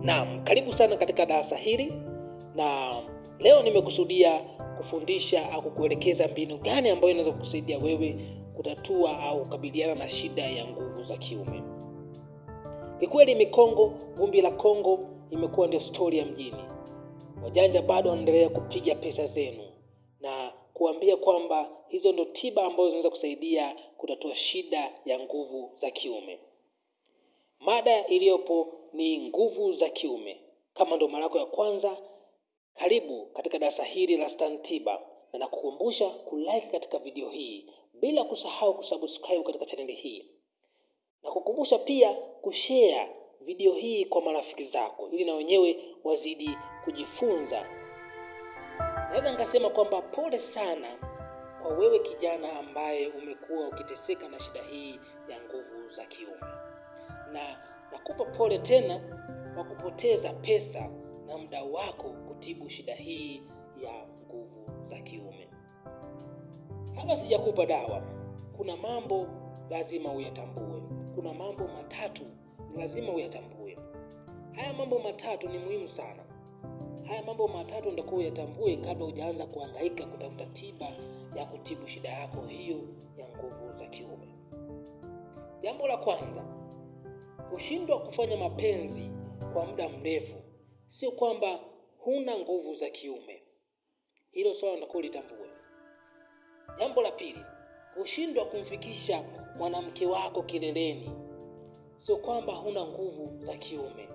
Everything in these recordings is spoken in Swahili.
Naam, karibu sana katika darasa hili, na leo nimekusudia kufundisha au kukuelekeza mbinu gani ambayo inaweza kukusaidia wewe kutatua au kukabiliana na shida ya nguvu za kiume. Kikweli mikongo, vumbi la Kongo imekuwa ndio stori ya mjini. Wajanja bado wanaendelea kupiga pesa zenu na kuambia kwamba hizo ndo tiba ambazo zinaweza kusaidia kutatua shida ya nguvu za kiume. Mada iliyopo ni nguvu za kiume. Kama ndo mara yako ya kwanza, karibu katika darasa hili la Stan Tiba, na nakukumbusha kulike katika video hii bila kusahau kusubscribe katika chaneli hii, na kukumbusha pia kushare video hii kwa marafiki zako, ili na wenyewe wazidi kujifunza. Naweza nikasema kwamba pole sana kwa wewe kijana ambaye umekuwa ukiteseka na shida hii ya nguvu za kiume na nakupa pole tena kwa kupoteza pesa na muda wako kutibu shida hii ya nguvu za kiume. Hapa sijakupa dawa, kuna mambo lazima uyatambue. Kuna mambo matatu ni lazima uyatambue. Haya mambo matatu ni muhimu sana. Haya mambo matatu ndio uyatambue kabla hujaanza kuhangaika kutafuta tiba ya kutibu shida yako hiyo ya nguvu za kiume. Jambo la kwanza, kushindwa kufanya mapenzi kwa muda mrefu sio kwamba huna nguvu za kiume. Hilo swala ndio litambue. Jambo la pili, kushindwa kumfikisha mwanamke wako kileleni sio kwamba huna nguvu za kiume.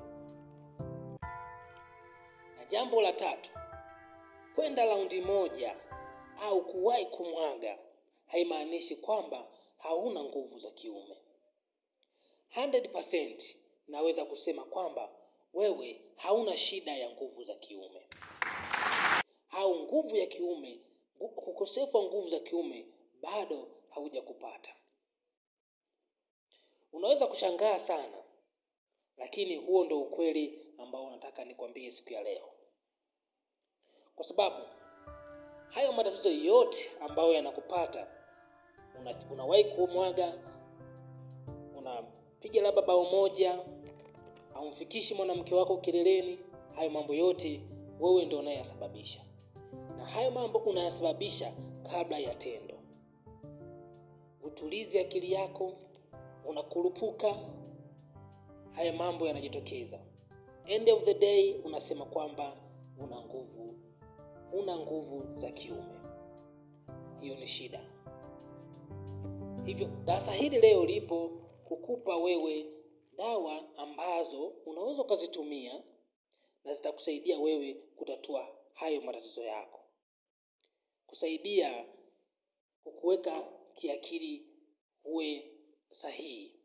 Na jambo la tatu, kwenda raundi moja au kuwahi kumwaga haimaanishi kwamba hauna nguvu za kiume. 100% naweza kusema kwamba wewe hauna shida ya nguvu za kiume au nguvu ya kiume, ukosefu wa nguvu za kiume bado haujakupata. Unaweza kushangaa sana, lakini huo ndo ukweli ambao nataka nikwambie siku ya leo, kwa sababu hayo matatizo yote ambayo yanakupata, unawahi kumwaga, unapiga labda bao moja haumfikishi mwanamke wako kileleni. Hayo mambo yote wewe ndio unayasababisha, na hayo mambo unayasababisha kabla ya tendo. Utulizi akili yako, unakurupuka, haya mambo yanajitokeza. End of the day unasema kwamba una nguvu, una nguvu za kiume. Hiyo ni shida. Hivyo darasa hili leo lipo kukupa wewe dawa ambazo unaweza ukazitumia na zitakusaidia wewe kutatua hayo matatizo yako, kusaidia kukuweka kiakili uwe sahihi.